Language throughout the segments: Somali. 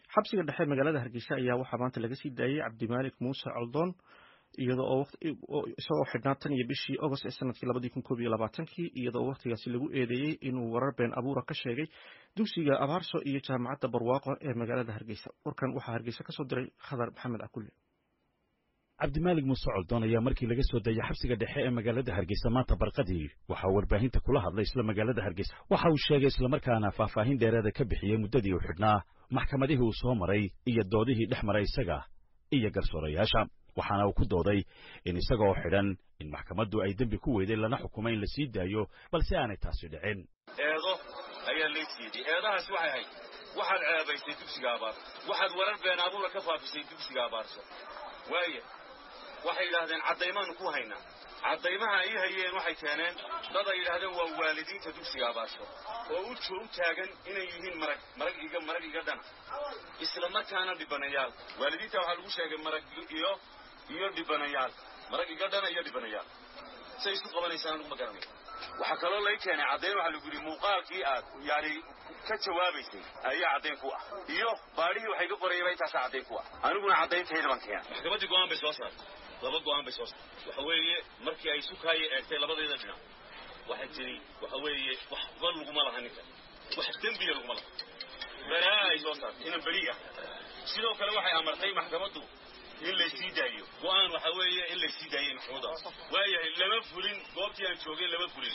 xabsiga dhexe magaalada hargeysa ayaa waxaa maanta laga sii daayey cabdimaalik muuse coldoon iyadoo isagoo xidhnaa tan iyo bishii agost ee sanadkii labadii kun koob iyo labaatankii iyadoo wakhtigaasi lagu eedeeyey inuu warar been abuura ka sheegay dugsiga abaarso iyo jaamacadda barwaaqo ee magaalada hargeysa warkan waxaa hargeysa kasoo diray khadar maxamed akulle cabdimaalig muuse coldoon ayaa markii laga soo dayay xabsiga dhexe ee magaalada hargeysa maanta barqadii waxaa warbaahinta kula hadlay isla magaalada hargeysa waxa uu sheegay islamarkaana faahfaahin dheereeda ka bixiyey muddadii uu xidhnaa maxkamadihii uu soo maray iyo doodihii dhex maray isaga iyo garsoorayaasha waxaana uu ku dooday in isagaoo xidhan in maxkamaddu ay dembi ku weyday lana xukumay in la sii daayo balse aanay taasi dhicin eedo ayaa lay siiyey eedahaasi waxay ahayd waxaad ceebaysay dugsiga abaarso waxaad warar been abuura ka faafisay dugsiga abaarso waaya waxay yidhaahdeen caddaymaanu ku haynaa caddaymaha ay hayeen waxay keeneen dad ay yidhaahdeen waa waalidiinta dugsiga abaarso oo u u taagan inay yihiin marag marag iga marag iga dhana isla markaana dhibanayaal waalidiinta waxaa lagu sheegay marag iyo iyo dhibanayaal marag iga dhana iyo dhibanayaal say isu qabanaysaan anugu ma garanay waxaa kaloo lay keenay caddayn waxaa lagu yidhi muuqaalkii aad yani ka jawaabaysay ayaa caddayn ku ah iyo baadhihii waxay ka qorayaba intaasaa caddayn ku ah aniguna caddayntayda baan keenay maxkamaddii go'aan bay soo saartay laba go'aan bay soo saartay waxa weeye markii ay sukaaya eegtay labadayda dhinac waxay tidhi waxa weeye waxba laguma laha ninkan wax dembiya laguma laha baraa ay soo saartay inan beri ah sidoo kale waxay amartay maxkamaddu in laysii daayo go'aan waxa weeye in laysii daayey maxkamadda waayahay lama fulin goobtii aan joogay lama fulin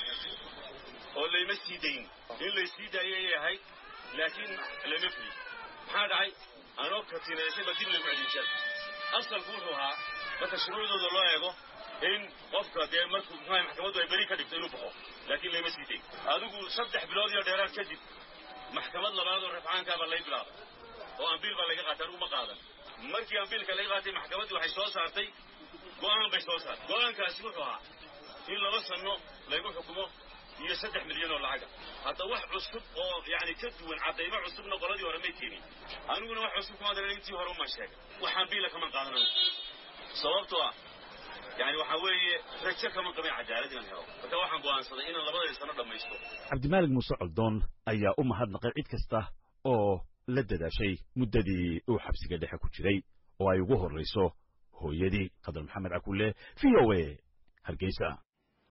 oo layma sii dayn in laysii daayay ayay ahayd laakiin lama fulin maxaa dhacay anoo katiinaysayba dib lagu celinshay asalku wuxuu ahaa marka shuruucdooda loo eego in qofka dee markuu muxuaha maxkamaddu ay beri ka dhigto inuu baxo laakiin layma sii dayn adigu saddex bilood iyo dheeraad kadib maxkamad labaad oo rafcaankaa baa lay bilaabay oo ambiil baa laga qaatay anigu ma qaadan markii ambiilka laga qaatay maxkamaddii waxay soo saartay go'aan bay soo saartay go'aankaasi wuxuu ahaa in laba sanno laygu xukumo iyo saddex milyan oo lacaga hadda wax cusub oo yani ka duwan caddaymo cusubna qoladii hore may keenin aniguna wax cusub kuma daran intii hore umaan sheegay wax ambiila kaman qaadan anigu sababtoo ah yani waxaa weeye rajo kama qabin cadaalad inaan helo marka waxaan go'aansaday inaan labadii sano dhammaysto cabdimaalig muuse coldoon ayaa u mahadnaqay cid kasta oo la dadaashay muddadii uu xabsiga dhexe ku jiray oo ay ugu horrayso hooyadii khadar maxamed cakulle v o a hargeysa